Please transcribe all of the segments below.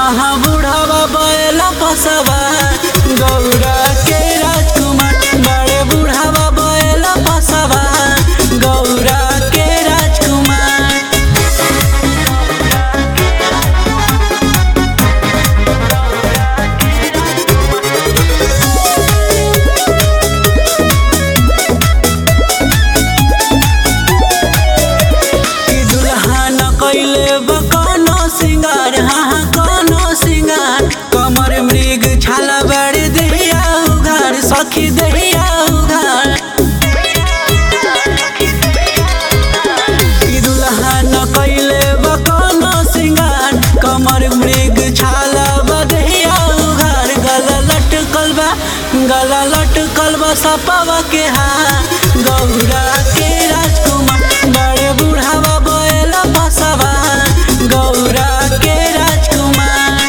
हाँ हाँ बुढ़ावा बैला पसवा गौरा के राजकुमार बड़े बुढ़ावा बैला पसवा गौरा के राजकुमार कि दुल्हा न कैले बा कोनो सिंगार हाँ हाँ कोनो सिंगार कमर मृग छाला बड़े दहिया उघार सखी दहिया उघार कि दुल्हा न कैले बा कोनो सिंगार कमर मृग छाला बा दहिया उघार गला लटकल बा गला लटकल बा सपावा के हाथ गौरा के राजकुमार बड़े बुढ़ावा बैला बसवा गौरा के राजकुमार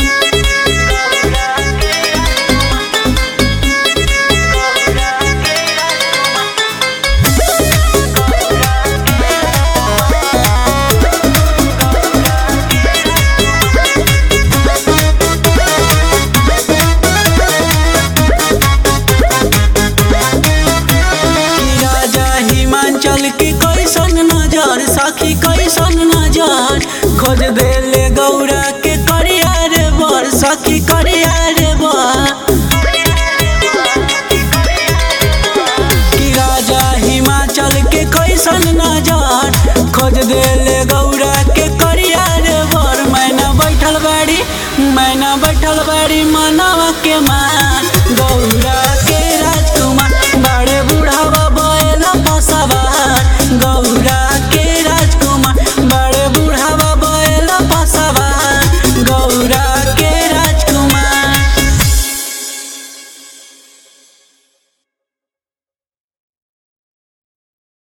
कि राजा हिमाचल की कैसन नजर सखी कैसन नजर खोज देले गौरा के करिया रे बर सखी करिया रे बर कि राजा हिमाचल के कैसन नजर खोज देले गौरा के करिया रे बर मैना बैठल बाड़ी मैना बैठल बाड़ी मनवा के माँ गौरा